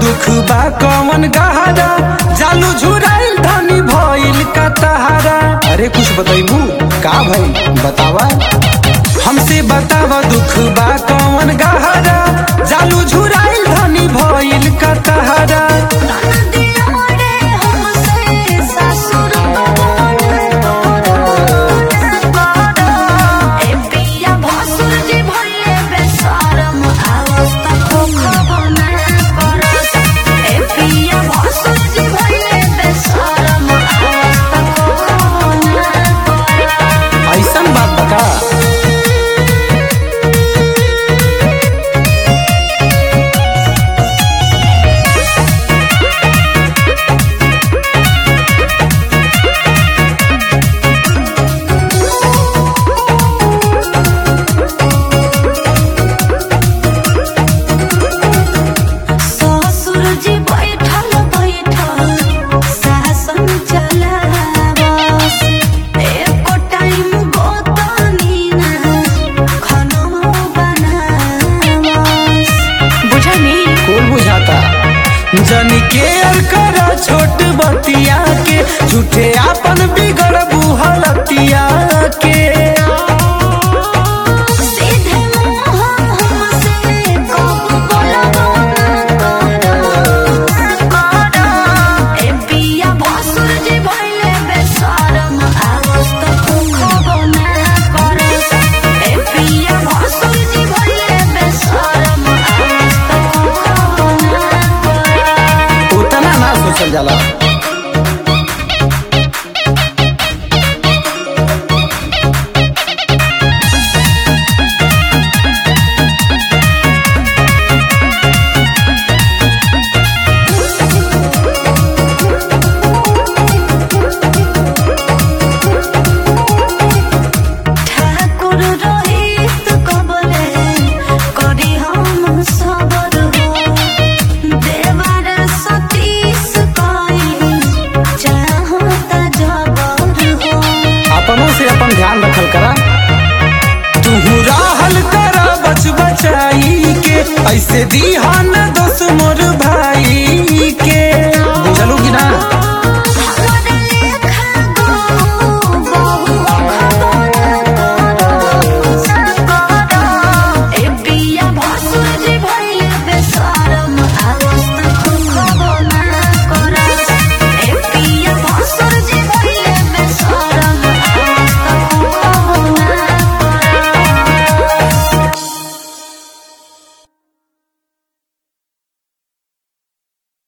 दुख बा कवन गहरा जालू झुराइल धनी भइल का तहारा अरे कुछ बताइबू का भाई बतावा हमसे बतावा दुख बा कवन गहरा जालू झुराइल धनी भइल का तहारा नदिया रे हमसे ससुर ए पिया भसुर जी भइले बेशरम अवस्था खोखब ना करस ए पिया भसुर जी भइले बेशरम अवस्था खोखब ना करस ऐसन बात बता ससुर जी बैठल बैठल शासन चलावस एको टाइम गोतनी ना खाना बनावस बुझनी कौन बुझाता जनी केयर कर छोट बतिया के झूठे आपन बिगड़ बुहलतिया के सीधे मुँह हमसे कब बोलबो ना करो ए पिया भसुर जी भइले बेशरम अवस्था खोखब ना करस ए पिया भसुर जी भइले बेशरम अवस्था खोखब ना करस उतना ना सोचल जाला ठाकुर रोहित कबले करी हम सबर हो देवर सतीश कई चाहता जबर हो अपनों से अपन ध्यान रखल करा तू राहल करा बच बचाई के ऐसे दीहान